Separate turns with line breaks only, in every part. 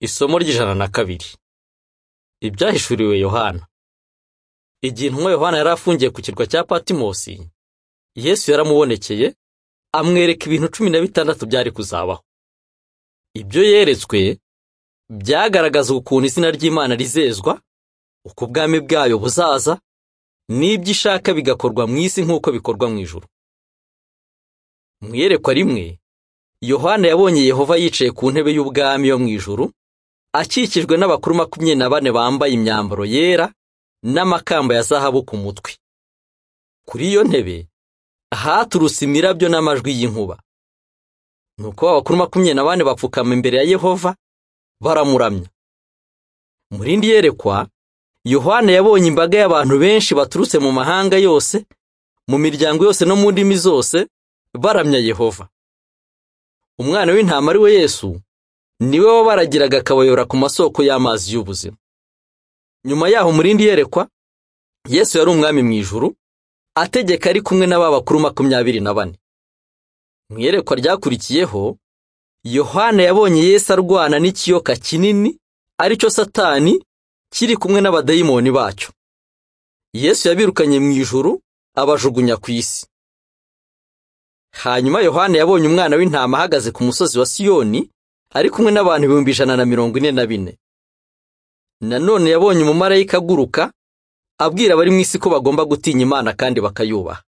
Isomo ry'ijana na kabiri Ibyahishuriwe Yohana Igihe intumwa Yohana yari afungiye ku kirwa cya Patimosi, Yesu yaramubonekeye, amwereka ibintu cumi na bitandatu byari kuzabaho. Ibyo yeretswe byagaragaza ukuntu izina ry'Imana rizezwa, uko ubwami bwayo buzaza, n'ibyo ishaka bigakorwa mu isi nk'uko bikorwa mu ijuru. Mu iyerekwa rimwe, Yohana yabonye Yehova yicaye ku ntebe y'ubwami yo mu ijuru, akikijwe n'abakuru makumyabiri na bane bambaye imyambaro yera n'amakamba ya zahabu ku mutwe. Kuri iyo ntebe haturutse imirabyo n'amajwi y'inkuba. Nuko ba bakuru makumyabiri na bane bapfukama imbere ya Yehova baramuramya. Mu rindi yerekwa, Yohana yabonye imbaga y'abantu benshi baturutse mu mahanga yose, mu miryango yose no mu ndimi zose, baramya Yehova. Umwana w'intama ari we Yesu, niwe wabaragiraga akabayobora ku masoko y'amazi y'ubuzima. Nyuma yaho mu rindi yerekwa, Yesu yari umwami mu ijuru, ategeka ari kumwe n'aba bakuru makumyabiri na bane. Mu iyerekwa ryakurikiyeho, Yohana yabonye Yesu arwana n'ikiyoka kinini, aricyo Satani, kiri kumwe n'abadayimoni bacyo. Yesu yabirukanye mu ijuru, abajugunya ku isi. Hanyuma Yohana yabonye umwana w'intama ahagaze ku musozi wa Siyoni, ari kumwe n'abantu ibihumbi ijana na mirongo ine na bine. Nanone yabonye umumarayika aguruka, abwira abari mu isi ko bagomba gutinya Imana kandi bakayubaha.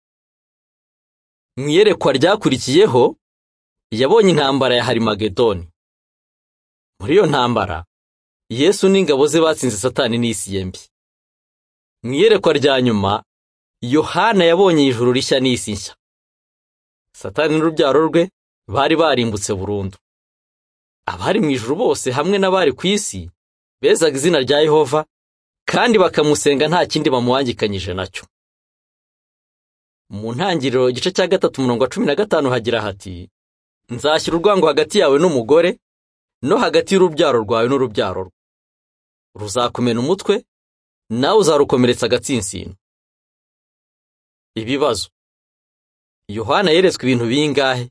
Mu iyerekwa ryakurikiyeho, yabonye intambara ya Harimagedoni. Muri iyo ntambara, Yesu n'ingabo ze batsinze Satani n'isi ye mbi. Mu iyerekwa rya nyuma, Yohana yabonye ijuru rishya n'isi nshya. Satani n'urubyaro rwe bari barimbutse burundu. abari mu ijuru bose hamwe n'abari ku isi bezaga izina rya Yehova kandi bakamusenga nta kindi bamuhangikanyije nacyo. Mu ntangiriro igice cya gatatu umurongo wa cumi na gatanu hagira hati nzashyira urwango hagati yawe n'umugore no hagati y'urubyaro rwawe n'urubyaro rwe. Ruzakumena umutwe nawe uzarukomeretsa agatsinsino. Ibibazo Yohana yeretswe ibintu bingahe?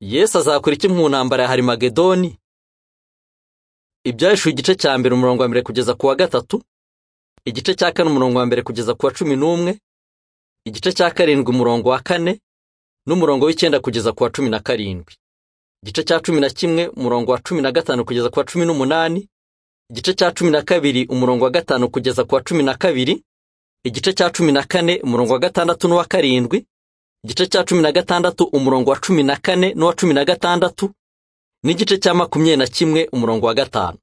Yesu azakora iki mu ntambara ya Harimagedoni? Ibyahishuriwe igice cya mbere umurongo wa mbere kugeza ku wa gatatu, igice cya kane umurongo wa mbere kugeza ku wa cumi n'umwe, igice cya karindwi umurongo wa kane, n'umurongo w'icyenda kugeza ku wa cumi na karindwi, igice cya cumi na kimwe umurongo wa cumi na gatanu kugeza ku wa cumi n'umunani, igice cya cumi na kabiri umurongo wa gatanu kugeza ku wa cumi na kabiri, igice cya cumi na kane umurongo wa gatandatu n'uwa karindwi, igice cya cumi na gatandatu umurongo wa cumi na kane n'uwa cumi na gatandatu n'igice cya makumyabiri na kimwe umurongo wa gatanu